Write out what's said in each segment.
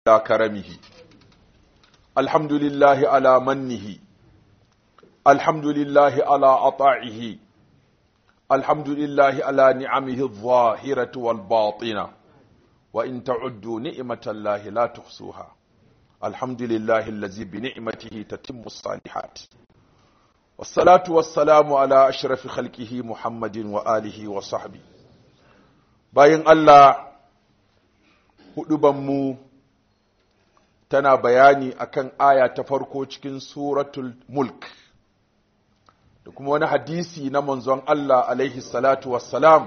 على كرمه الحمد لله على منه الحمد لله على عطائه الحمد لله على نعمه الظاهرة والباطنة وإن تعدوا نعمة الله لا تحصوها الحمد لله الذي بنعمته تتم الصالحات والصلاة والسلام على أشرف خلقه محمد وآله وصحبه باين الله hudubanmu tana bayani akan aya ta farko cikin suratul mulk da kuma wani hadisi na manzon Allah alaihi salatu wassalam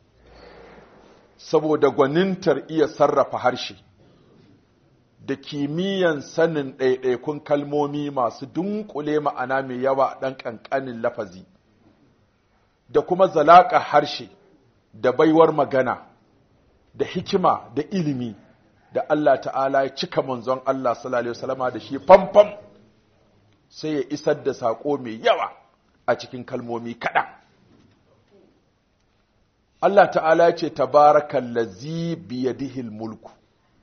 saboda gwanintar iya sarrafa harshe da kimiyyan sanin ɗaiɗaikun kalmomi masu dunkule ma'ana mai yawa ɗan ƙanƙanin lafazi da kuma zalaƙa harshe da baiwar magana da hikima da ilimi da Allah ta'ala ya cika manzon Allah sallallahu alaihi wasallama da shi famfam sai ya isar da sako mai yawa a cikin kalmomi kaɗan. Allah ta'ala ya ce tabarakan lazi biyadihil mulku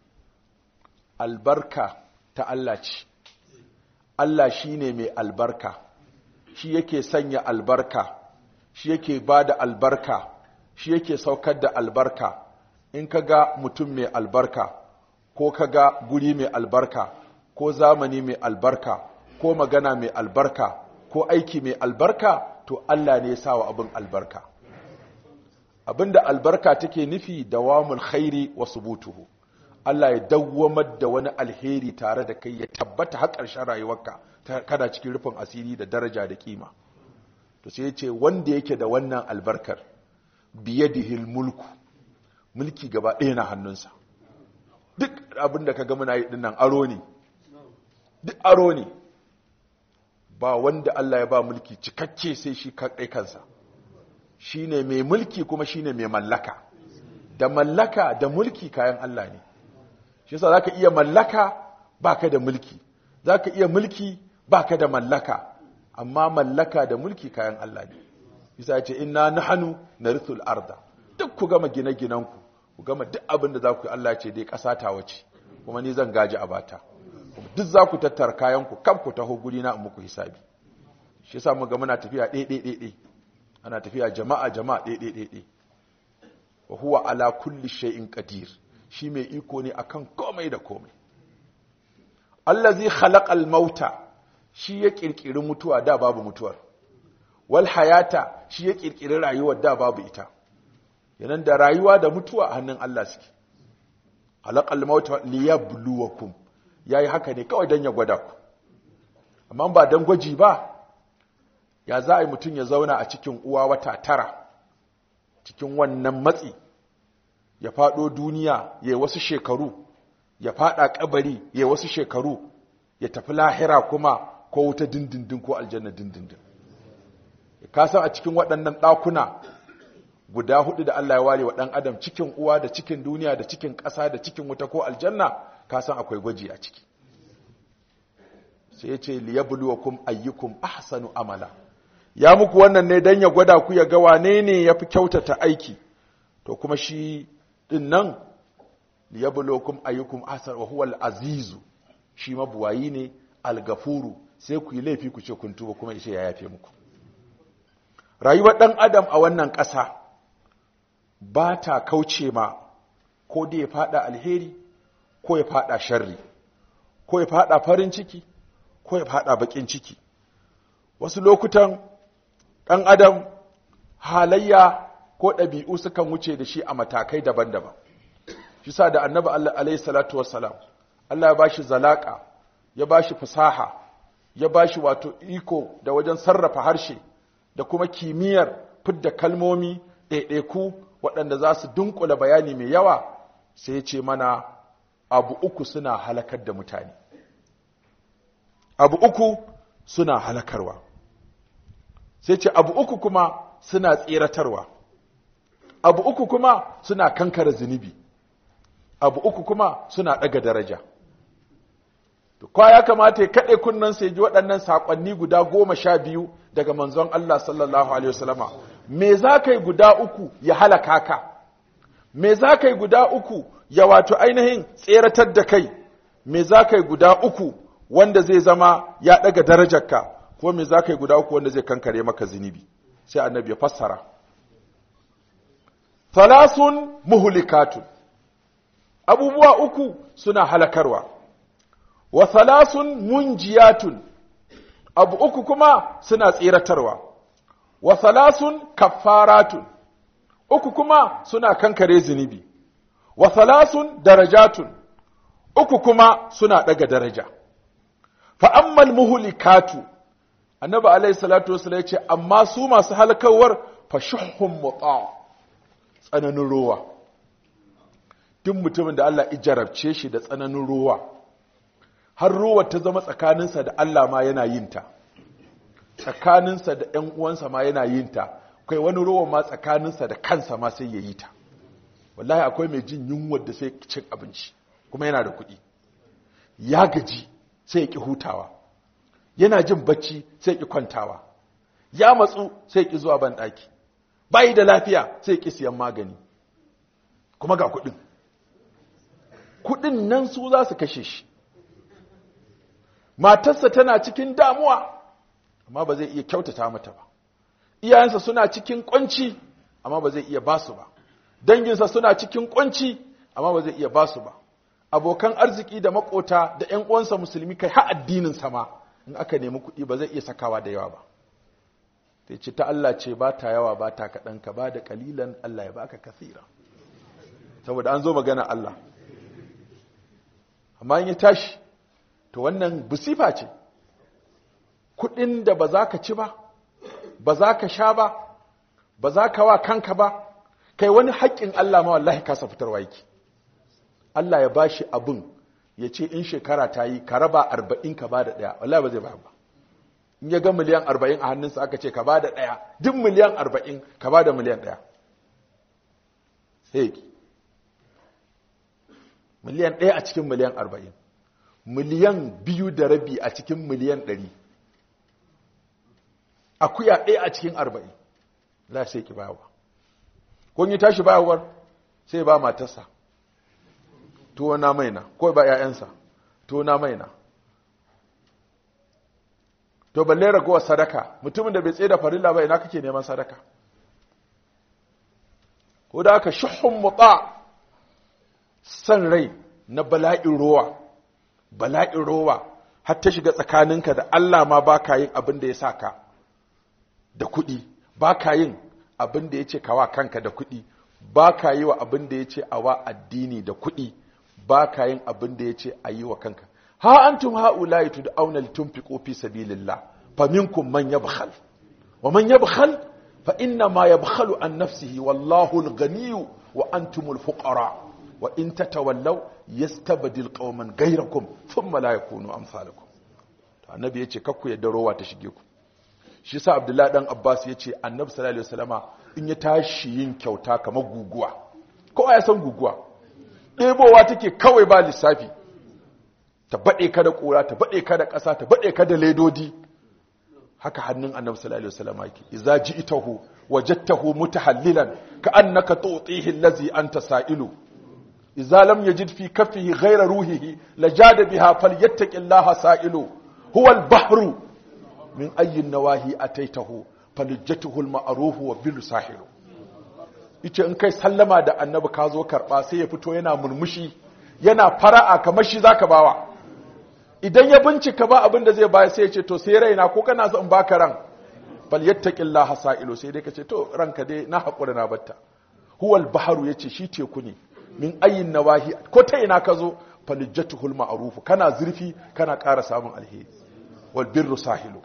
albarka ta Allah ce Allah shi ne mai albarka shi yake sanya albarka shi yake ba da albarka shi yake saukar da albarka in ka ga mutum mai albarka ko ka ga guri mai albarka ko zamani mai albarka ko magana mai albarka ko aiki mai albarka to Allah ne ya sa wa abin albarka abinda albarka take nufi dawamul khairi wa subutuhu Allah ya dawwamar da wani alheri tare da kai ya tabbata har ƙarshen rayuwarka kana cikin rufin asiri da daraja da kima to sai ya ce wanda yake da wannan albarkar biyadihil mulku mulki gaba ɗaya na hannunsa duk abin da ka ga muna yi dinnan aro ne duk aro ne ba wanda Allah ya ba mulki cikakke sai shi kaɗai kansa shi ne mai mulki kuma shi ne mai mallaka da mallaka da mulki kayan Allah ne shi yasa za ka iya mallaka ba ka da mulki za ka iya mulki ba ka da mallaka amma mallaka da mulki kayan Allah ne bisa ya ce inna nahanu narithul arda duk ku gama gine-ginenku ku gama duk abin da za ku yi Allah ce dai ƙasa ta wace kuma ni zan gaji a bata duk za ku tattara kayanku kan ku taho guri na in muku hisabi shi yasa mu ga muna tafiya ɗaiɗaiɗaiɗai ana tafiya jama'a jama'a ɗaiɗaiɗaiɗai wa huwa ala kulli shay'in qadir shi mai iko ne akan komai da komai allazi khalaqal mauta shi ya kirkiri mutuwa da babu mutuwar wal hayata shi ya kirkiri rayuwar da babu ita yanan da rayuwa da mutuwa a hannun Allah suke halaqal mauta liyabluwakum yayi haka ne kawai dan ya gwada ku amma ba dan gwaji ba ya za a yi mutum ya zauna a cikin uwa wata tara cikin wannan matsi ya fado duniya ya wasu shekaru ya fada kabari ya wasu shekaru ya tafi lahira kuma ko wuta dindindin ko aljanna dindindin ka san a cikin waɗannan ɗakuna guda hudu da Allah ya ware wa ɗan adam cikin uwa da cikin duniya da cikin ƙasa da cikin wuta ko aljanna ka san akwai gwaji a ciki sai ya ce liyabluwakum ayyukum ahsanu amala ya muku wannan ne dan ya gwada ku ya ga wane ne yafi kyautata aiki to kuma shi din nan liyabluwakum ayyukum ahsanu wa huwa al-azizu shi mabuwayi ne al-gafuru sai ku yi laifi ku ce kun tuba kuma ishe ya yafe muku rayuwar ɗan adam a wannan ƙasa ba ta kauce ma ko da ya fada alheri ko ya fada sharri ko ya fada farin ciki ko ya fada bakin ciki wasu lokutan ɗan adam halayya ko ɗabi'u sukan wuce da shi a matakai daban-daban shi sa da annabi Allah alaihi salatu wassalam Allah ya bashi zalaka ya bashi fasaha ya bashi wato iko da wajen sarrafa harshe da kuma kimiyyar fidda kalmomi ɗaiɗaiku waɗanda za su dunkula bayani mai yawa sai ya ce mana abu uku suna halakar da mutane abu uku suna halakarwa sai ce abu uku kuma suna tseratarwa abu uku kuma suna kankara zunubi abu uku kuma suna ɗaga daraja kwa ya kamata ya kaɗe kunnen sai ji waɗannan saƙonni guda goma sha biyu daga manzon Allah sallallahu Alaihi wasallama me za ka yi guda uku ya halaka ka me za ka yi guda uku ya wato ainihin tseratar da kai me za ka yi guda uku wanda zai zama ya ɗaga darajarka ko me za ka yi guda uku wanda zai kankare maka zunubi sai annabi ya fassara thalasun muhlikatun abubuwa uku suna halakarwa wa thalasun munjiyatun abu uku kuma suna tsiratarwa wa thalasun kaffaratun uku kuma suna kankare zunubi wa thalasun darajatun uku kuma suna daga daraja fa ammal muhlikatu annabi alayhi salatu wasallam yace amma su masu halakawar fa shuhhum muta tsananin ruwa duk mutumin da Allah ijarabce shi da tsananin ruwa har ruwa ta zama tsakaninsa da Allah ma yana yin ta tsakaninsa da ‘yan uwansa ma yana yin ta kai wani ruwa ma tsakaninsa da kansa ma sai ya yi ta wallahi akwai mai jin yunwar da sai cin abinci kuma yana da kuɗi ya gaji sai ya ƙi hutawa yana jin bacci sai ya ƙi kwantawa ya matsu sai ya ƙi zuwa banɗaki bayi da lafiya sai ya ƙi siyan magani kuma ga kuɗin kuɗin nan su za su kashe shi matarsa tana cikin damuwa amma ba zai iya kyautata mata ba iyayensa suna cikin kunci amma ba zai iya basu ba danginsa suna cikin kunci amma ba zai iya basu ba abokan arziki da makota da ƴan uwansa musulmi kai har addinin sa ma in aka nemi kuɗi ba zai iya sakawa da yawa ba sai ce ta Allah ce ba ta yawa ba ta kaɗan ka ba da kalilan Allah ya baka kasira saboda an zo magana Allah amma in ya tashi to wannan busifa ce kudin da ba za ka ci ba ba za ka sha ba ba za ka wa kanka ba kai wani haƙƙin Allah ma wallahi kasa fitarwa yake Allah ya bashi abin ya ce in shekara ta yi ka raba arba'in ka ba da ɗaya wallahi ba zai ba ba in ya ga miliyan arba'in a hannunsa aka ce ka ba da ɗaya duk miliyan arba'in ka ba da miliyan ɗaya sai miliyan ɗaya a cikin miliyan arba'in miliyan biyu da rabi a cikin miliyan ɗari akuya ɗaya a cikin arba'in za sai ki bayawa kun yi tashi bayawar sai ba matarsa tuwo na maina ko ba ‘ya'yansa tuwo na maina to balle ragowar sadaka mutumin da bai tsaye da farilla ba ina kake neman sadaka ko da aka shuhun mutsa san rai na bala'in rowa bala'in rowa har ta shiga tsakaninka da Allah ma ba ka yin abin da ya sa ka da kuɗi ba ka yin abin da ya ce kawa kanka da kuɗi ba ka yi wa abin da ya ce a wa addini da kuɗi ba ka yin abin da ya ce a yi wa kanka ha antum ha'ula'i tud'auna litunfiqu fi sabilillah faminkum man yabkhal wa man yabkhal fa inna ma yabkhalu an nafsihi wallahu al-ghaniyyu wa antumul fuqara wa in tatawallaw yastabdil qauman ghayrakum thumma la yakunu amsalakum to annabi yace kakku yadda rowa ta shige ku shi yasa abdullahi dan abbas yace annabi sallallahu alaihi wasallama in ya tashi yin kyauta kamar guguwa kowa ya san guguwa ɗebowa take kawai ba lissafi ta baɗe ka da ƙura ta baɗe ka da ƙasa ta baɗe ka da ledodi haka hannun annabi sallallahu alaihi wasallam yake idza ji'tahu wajadtahu mutahallilan ka annaka tu'tihi allazi anta sa'ilu idza lam yajid fi kaffihi ghayra ruhihi lajada biha falyattaqillaha sa'ilu huwa al-bahru min ayyi nawahi ataitahu falijjatuhu al-ma'ruf wa bil sahilu yace in kai sallama da annabi ka zo karba sai ya fito yana murmushi yana fara'a kamar shi zaka bawa idan ya bincika ba abin da zai baya sai ya ce to sai raina ko kana son baka ran bal yattaqillaha sa'ilu sai dai kace to ranka dai na hakura na batta huwal baharu yace shi teku ne min ayin nawahi ko ta ina ka zo falijjatuhul ma'ruf kana zurfi kana ƙara samun alheri wal birru sahilu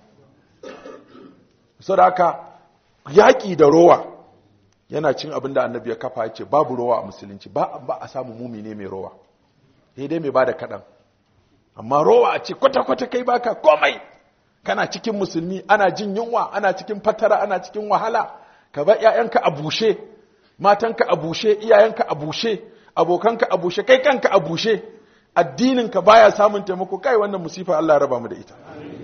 saboda haka yaƙi da rowa yana cin abin da annabi ya kafa yace babu rowa a musulunci ba ba a samu mumine mai rowa sai dai mai bada kaɗan amma rowa a ce kwata-kwata kai baka komai kana cikin musulmi ana jin yunwa ana cikin fatara ana cikin wahala ka ba ƴaƴanka a bushe matanka a bushe iyayenka a bushe abokanka a bushe kai kanka a bushe addininka baya samun taimako kai wannan musifa Allah raba mu da ita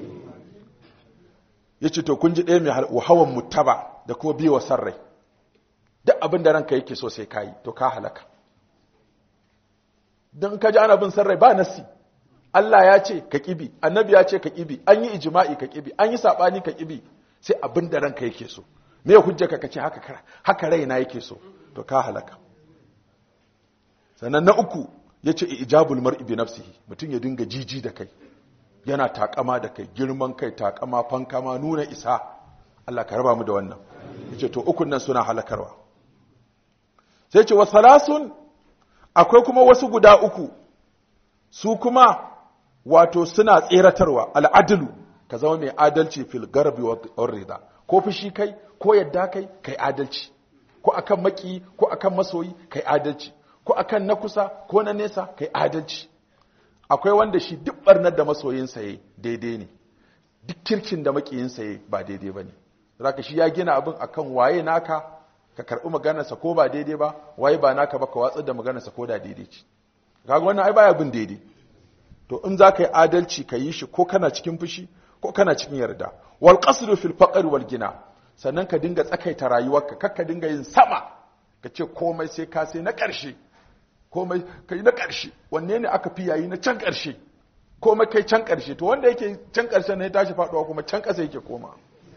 yace to kun ji ɗaya mai hawan mutaba da kuma biyo sarrai duk abin da ranka yake so sai kayi to ka halaka don ka ji ana bin sarrai ba nasi Allah ya ce ka kibi annabi ya ce ka kibi an yi ijma'i ka kibi an yi sabani ka kibi sai abin da ranka yake so me ya hujja ka kace haka haka raina yake so to ka halaka sannan na uku yace ijabul mar'i bi nafsihi mutum ya dinga jiji da kai yana takama da kai girman kai takama fankama nuna isa Allah ka raba mu da wannan yace to ukun nan suna halakarwa sai ce wasalasun akwai kuma wasu guda uku su kuma wato suna tseratarwa al'adilu ka zama mai adalci fil garbi wa rida ko fushi kai ko yadda kai kai adalci ko akan maki ko akan masoyi kai adalci ko akan na kusa ko na nesa kai adalci akwai wanda shi duk barnar da masoyinsa ya daidai ne duk kirkin da makiyinsa ya ba daidai ba ne zaka shi ya gina abin akan waye naka ka karɓi maganarsa ko ba daidai ba waye ba naka ba ka watsar da maganarsa ko da daidai ce kaga wannan ai baya bin daidai to in za ka yi adalci ka yi shi ko kana cikin fushi ko kana cikin yarda wal qasdu fil faqr wal gina sannan ka dinga tsakaita rayuwarka kar ka dinga yin sama ka ce komai sai ka sai na ƙarshe komai kai na ƙarshe wanne ne aka fi yayi na can ƙarshe komai kai can ƙarshe to wanda yake can ƙarshe ne ya tashi faɗuwa kuma can ƙasa yake koma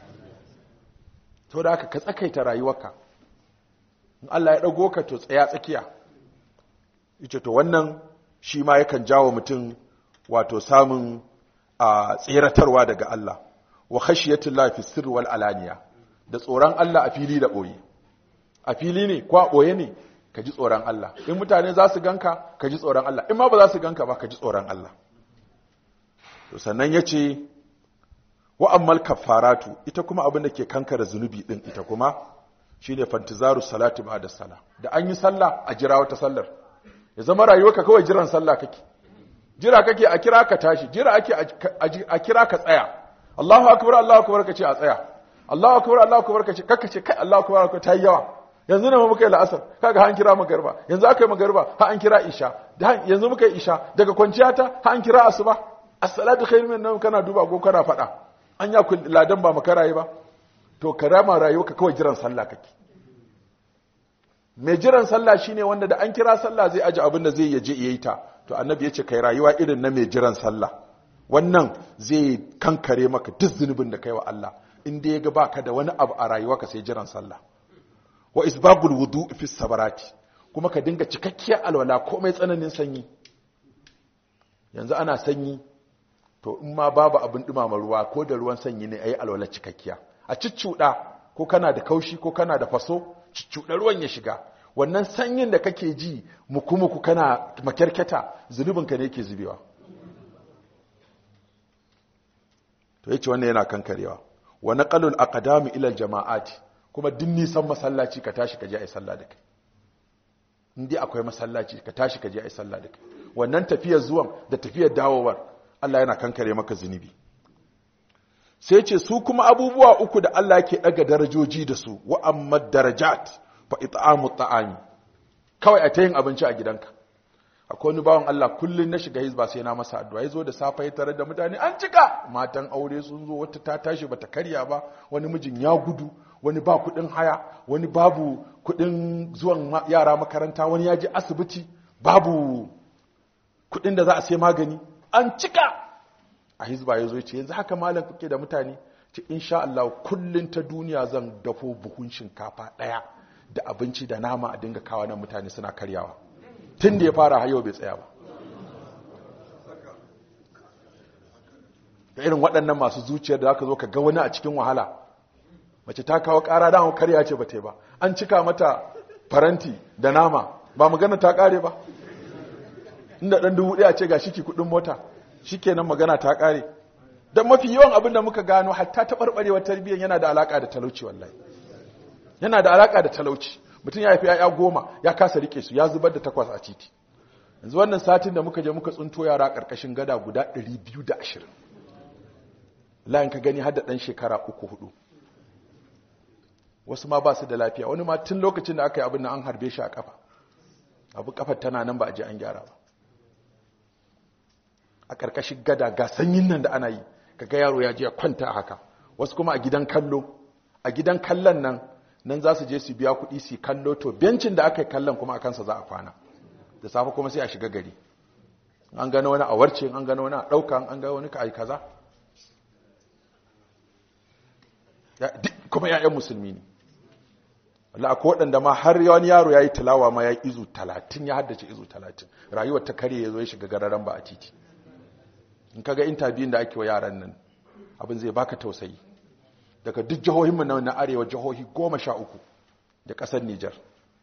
to da haka ka tsakaita rayuwarka in Allah ya ɗago ka to tsaya tsakiya ita to wannan shi ma yakan jawo mutum wato samun a tseratarwa daga Allah wa khashiyatullah fi sirri wal alaniya da tsoron Allah a fili da boye a fili ne ko a boye ne ka ji tsoron Allah in mutane za su ganka ka ji tsoron Allah in ma ba za su ganka ba ka ji tsoron Allah to sannan yace wa ammal kafaratu ita kuma abin da ke kankara zunubi din ita kuma shine fantizaru salati ba'da sala da an yi sallah a jira wata sallar ya zama rayuwarka kawai jiran sallah kake jira kake a kira ka tashi jira ake a kira ka tsaya Allahu akbar Allahu akbar kace a tsaya Allahu akbar Allahu akbar kace kakka ce kai Allahu akbar ka tayi yawa yanzu ne muka yi la'asar kaga ha an kira magarba yanzu aka yi magarba ha an kira isha yanzu muka yi isha daga kwanciya ta ha an kira asuba as-salatu khairun min nawm kana duba ko kana fada an ya ladan ba makarayi ba to karama rayuwarka kawai jiran sallah kake mai jiran sallah shine wanda da an kira sallah zai aji abin da zai yaje yayi ta to annabi yace kai rayuwa irin na mai jiran sallah wannan zai kankare maka duk zunubin da kai wa Allah in dai ga baka da wani abu a rayuwarka sai jiran sallah wa isbabul wudu fi sabarati kuma ka dinga cikakkiyar alwala komai tsananin sanyi yanzu ana sanyi to in ma babu abin dumama ruwa ko da ruwan sanyi ne ayi alwala cikakkiya a ciccuda ko kana da kaushi ko kana da faso ciccuda ruwan ya shiga wannan sanyin da kake ji muku-muku kana makyarketa zunubinka ne yake zubewa to yace wannan yana kankarewa wa naqalul aqdami ila jama'ati kuma duk nisan masallaci ka tashi ka je ai sallah da kai indai akwai masallaci ka tashi ka je ai sallah da kai wannan tafiyar zuwan da tafiyar dawowar Allah yana kankare maka zunubi sai ce su kuma abubuwa uku da Allah yake daga darajoji da su wa amma darajat fa it'amu ta'ami kawai a ta yin abinci a gidanka akwai wani bawan Allah kullun na shiga hizba sai na masa addu'a yazo da safa ya tare da mutane an cika matan aure sun zo wata ta tashi bata karya ba wani mijin ya gudu wani ba kudin haya wani babu kudin zuwan yara makaranta wani ya je asibiti babu kudin da za a sai magani an cika a hizba ya zo ya ce yanzu haka malam kuke da mutane ce insha Allah kullun ta duniya zan dafo buhun shinkafa daya da abinci da nama a dinga kawo nan mutane suna karyawa tun da ya fara hayo bai tsaya ba da irin waɗannan masu zuciyar da aka zo ka ga wani a cikin wahala mace ta kawo ƙara da karya ce ba ta ba an cika mata faranti da nama ba magana ta ƙare ba inda ɗan dubu ɗaya ce ga shiki kuɗin mota shi kenan magana ta ƙare don mafi yawan abin da muka gano hatta taɓarɓarewar tarbiyyar yana da alaƙa da talauci wallahi yana da alaƙa da talauci mutum ya haifi ya'ya goma ya kasa rike su ya zubar da takwas a titi yanzu wannan satin da muka je muka tsunto yara ƙarƙashin gada guda 220 layin ka gani har da ɗan shekara uku hudu wasu ma ba su da lafiya wani ma tun lokacin da aka yi abin nan an harbe shi a kafa abu kafar tana nan ba a je an gyara ba a ƙarƙashin gada ga sanyin nan da ana yi kaga yaro ya je ya kwanta a haka wasu kuma a gidan kallo a gidan kallon nan nan za su je su biya kuɗi su kallo to bencin da aka yi kallon kuma a kansa za a kwana da safe kuma sai a shiga gari an gano wani a warce an gano wani a ɗauka an gano wani ka ai kaza kuma ‘ya'yan musulmi ne Allah akwai waɗanda ma har wani yaro ya yi tilawa ma ya yi izu talatin ya haddace izu talatin rayuwar ta kare ya zo ya shiga gararan ba a titi in kaga intabiyun da ake wa yaran nan abin zai baka tausayi daga duk jihohinmu na na arewa jihohi goma sha uku da ƙasar Nijar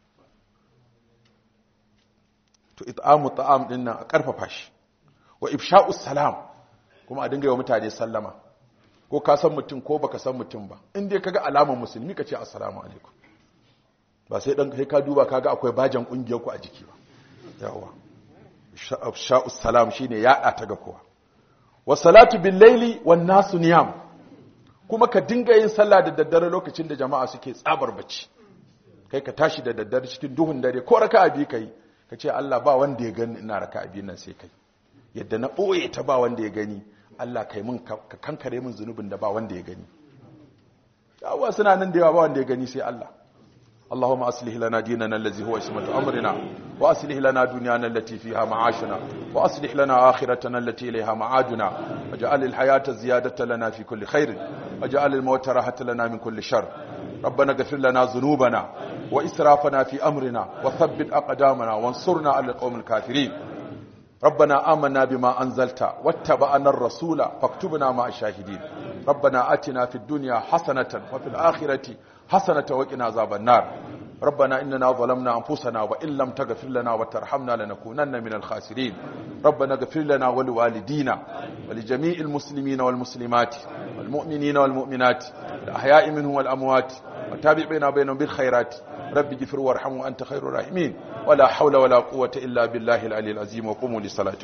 to it'amu ta'am din nan a ƙarfafa shi wa ifsha'us salam kuma a dinga yi wa mutane sallama ko ka san mutum ko baka san mutum ba in dai kaga alamar musulmi ka ce assalamu alaikum ba sai dan kai ka duba kaga akwai bajan kungiyar ku a jiki ba yawa sha'us salam shine yaɗa ta ga kowa wa salatu bil laili wan nasu niyam kuma ka dinga yin sallah da daddare lokacin da jama'a suke tsabar bacci kai ka tashi da daddare cikin duhun dare ko raka'a bi kai ka ce Allah ba wanda ya gani ina raka'a bi nan sai kai yadda na boye ta ba wanda ya gani Allah kai mun ka kankare mun zunubin da ba wanda ya gani yawa suna nan da yawa ba wanda ya gani sai Allah اللهم أصلح لنا ديننا الذي هو اسمة أمرنا وأصلح لنا دنيانا التي فيها معاشنا وأصلح لنا آخرتنا التي إليها معادنا وجعل الحياة زيادة لنا في كل خير وجعل الموت راحة لنا من كل شر ربنا اغفر لنا ذنوبنا وإسرافنا في أمرنا وثبت أقدامنا وانصرنا على القوم الكافرين ربنا آمنا بما أنزلت واتبعنا الرسول فاكتبنا مع الشاهدين ربنا آتنا في الدنيا حسنة وفي الآخرة حسنة وقنا عذاب النار ربنا إننا ظلمنا أنفسنا وإن لم تغفر لنا وترحمنا لنكونن من الخاسرين ربنا اغفر لنا ولوالدينا ولجميع المسلمين والمسلمات والمؤمنين والمؤمنات الأحياء منهم والأموات وتابع بيننا وبينهم بالخيرات رب اغفر وارحم وأنت خير الراحمين ولا حول ولا قوة إلا بالله العلي العظيم وقوموا لصلاتكم